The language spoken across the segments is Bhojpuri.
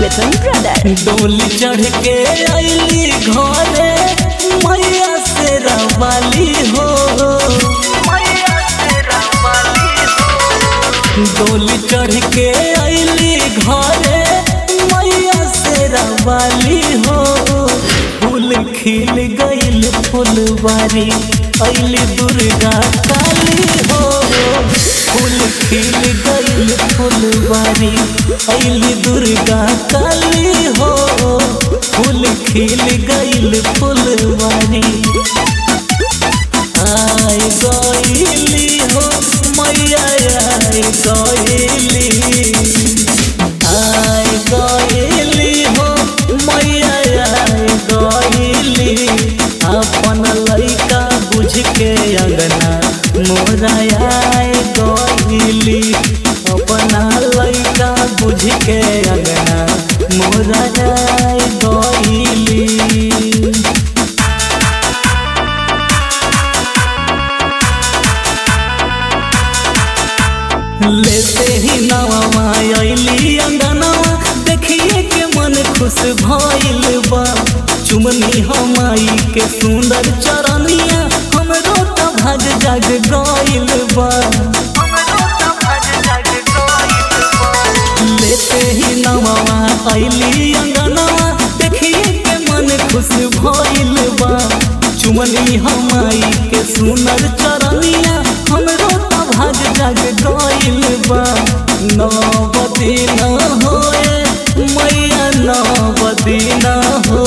मिथुन ब्रदर डोली चढ़ के अली घरे मैया से रवाली हो डोली चढ़ के अली घरे मैया से रवाली हो फूल खिल गईल फुलवारी अली दुर्गा काली हो फूल खिल गईल फुलवारी अली दुर्गा काली हो फूल खिल गईल फुलवारी आय गईली हो मैया आय गईली आय गईली हो मैया आय गईली अपन लइका बुझ के अंगना मोरा आय गईली अपना लइका बुझ के अंगना मोरा आय गईली लेते ही नवा अली अंगनवा देखिए के मन खुश भइल बा चुमनी हमाई के सुंदर चरनिया हमरो त भाग जाग गइल बा लेते ही नवा अली अंगनवा देखिए के मन खुश भइल बा चुमनी हमाई के सुंदर चरनिया हमरो त भाग जाग गइल बा नवदी न होए मैया नवदी न हो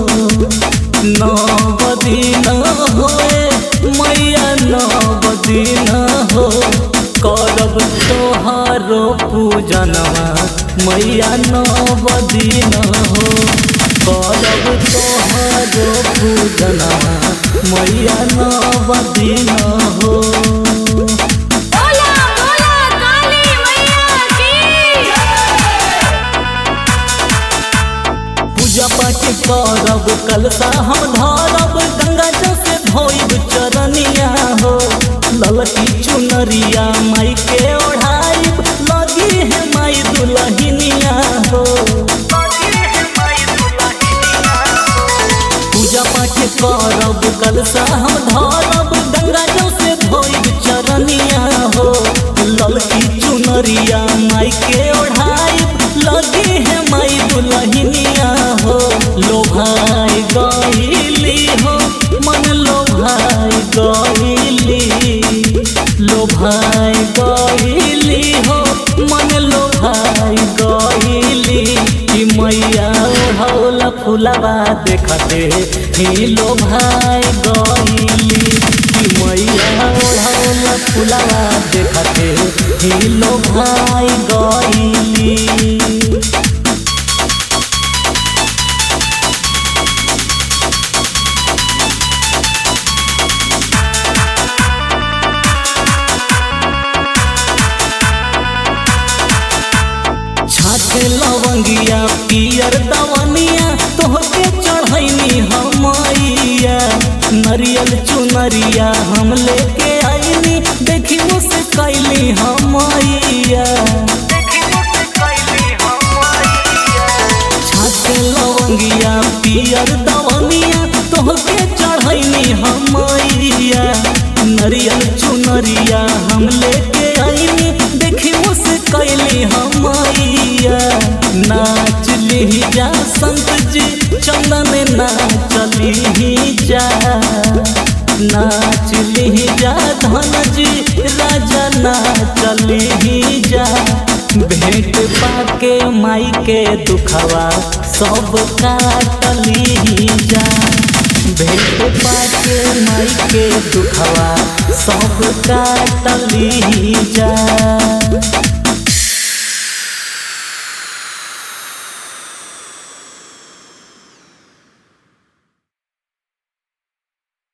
नवदी न होए मैया नवदी न हो करब तोहारो पूजनवा मैया नवदी न हो करब तोहारो पूजनवा मैया नवदी न हो बोला बोला काली मैया की पूजा पाठ करब कलसा हम धरब गंगा जल से धोइब चरनिया हो ललकी चुनरिया माई के ओढ़ाइब लगी है माई दुलहिनिया हो पूजा पाठ करब कलसा हम धरब गंगा जल से धोइब चरनिया हो ललकी चुनरिया माई के ओढ़ाइब लगी है माई दुलहिनिया हो लोभाई गईली हो मन लोभाई गईली लोभाई गईली हो मन लोभाई गईली कि मैया ओढ़ौला फुलवा देखते ही लोभाई गईली कि मैया ओढ़ौला फुलवा देखते ही लोभाई गईली छाछ लवंगिया पियर दवनिया तोहके चढ़ैनी हमैया नरियल चुनरिया हम लेके आईनी देखी मुझसे कैली हमैया छाछ लवंगिया पियर दवनिया तोहके चढ़ैनी हमैया नरियल चुनरिया हम लेके आईनी देखी मुझसे कैली हमैया नाच ली जा संत जी चंदन नाचली ही जा नाच ली जा धन जी राजा नाचली ही जा भेंट पाके माई के दुखवा सब काटली ही जा भेंट पाके माई के दुखवा सब काटली ही जा